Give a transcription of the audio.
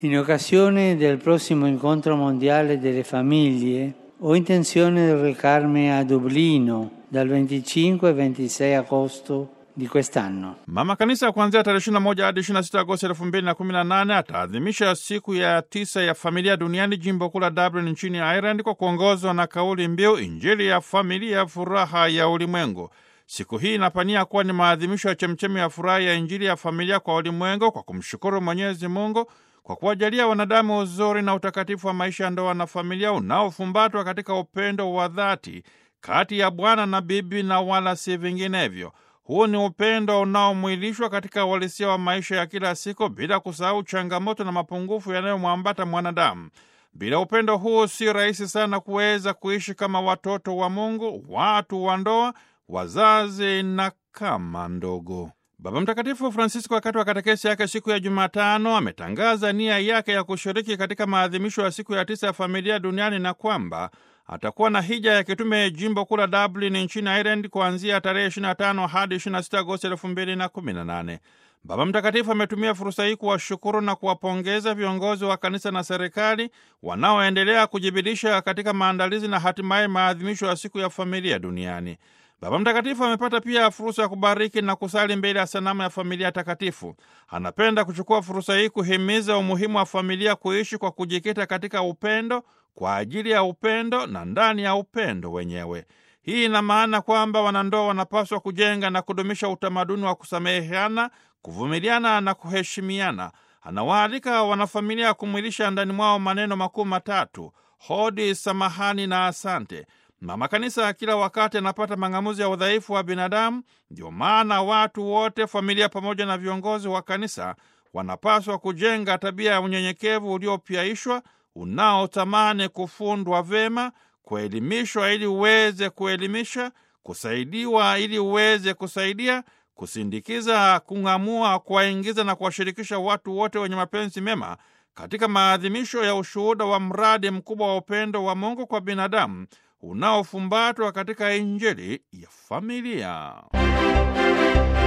In occasione del prossimo incontro mondiale delle famiglie, ho intenzione di recarmi a Dublino dal 25 al 26 agosto di quest'anno. Mama Kanisa kuanzia tarehe 21 hadi 26 Agosti 2018 ataadhimisha siku ya tisa ya familia duniani jimbo kuu la Dublin nchini Ireland kwa kuongozwa na kauli mbiu Injili ya familia, furaha ya ulimwengu. Siku hii inapania kuwa ni maadhimisho ya chemchemi ya furaha ya Injili ya familia kwa ulimwengu kwa kumshukuru Mwenyezi Mungu kwa kuwajalia wanadamu uzuri na utakatifu wa maisha ya ndoa na familia unaofumbatwa katika upendo wa dhati kati ya bwana na bibi na wala si vinginevyo. Huu ni upendo unaomwilishwa katika uhalisia wa maisha ya kila siku bila kusahau changamoto na mapungufu yanayomwambata mwanadamu. Bila upendo huu si rahisi sana kuweza kuishi kama watoto wa Mungu, watu wa ndoa, wazazi na kama ndogo. Baba Mtakatifu Francisco wakati wa katekesi yake siku ya Jumatano ametangaza nia yake ya kushiriki katika maadhimisho ya siku ya tisa ya familia duniani na kwamba atakuwa na hija ya kitume jimbo kuu la Dublin nchini Ireland kuanzia tarehe 25 hadi 26 Agosti 2018. Baba Mtakatifu ametumia fursa hii kuwashukuru na kuwapongeza viongozi wa kanisa na serikali wanaoendelea kujibidisha katika maandalizi na hatimaye maadhimisho ya siku ya familia duniani. Baba Mtakatifu amepata pia fursa ya kubariki na kusali mbele ya sanamu ya familia takatifu. Anapenda kuchukua fursa hii kuhimiza umuhimu wa familia kuishi kwa kujikita katika upendo, kwa ajili ya upendo na ndani ya upendo wenyewe. Hii ina maana kwamba wanandoa wanapaswa kujenga na kudumisha utamaduni wa kusameheana, kuvumiliana na kuheshimiana. Anawaalika wanafamilia kumwilisha ndani mwao maneno makuu matatu: hodi, samahani na asante. Mama Kanisa kila wakati anapata mang'amuzi ya udhaifu wa binadamu. Ndio maana watu wote, familia pamoja na viongozi wa kanisa, wanapaswa kujenga tabia ya unyenyekevu uliopyaishwa, unaotamani kufundwa vema, kuelimishwa ili uweze kuelimisha, kusaidiwa ili uweze kusaidia, kusindikiza, kung'amua, kuwaingiza na kuwashirikisha watu wote wenye mapenzi mema katika maadhimisho ya ushuhuda wa mradi mkubwa wa upendo wa Mungu kwa binadamu unaofumbatwa katika Injili ya familia.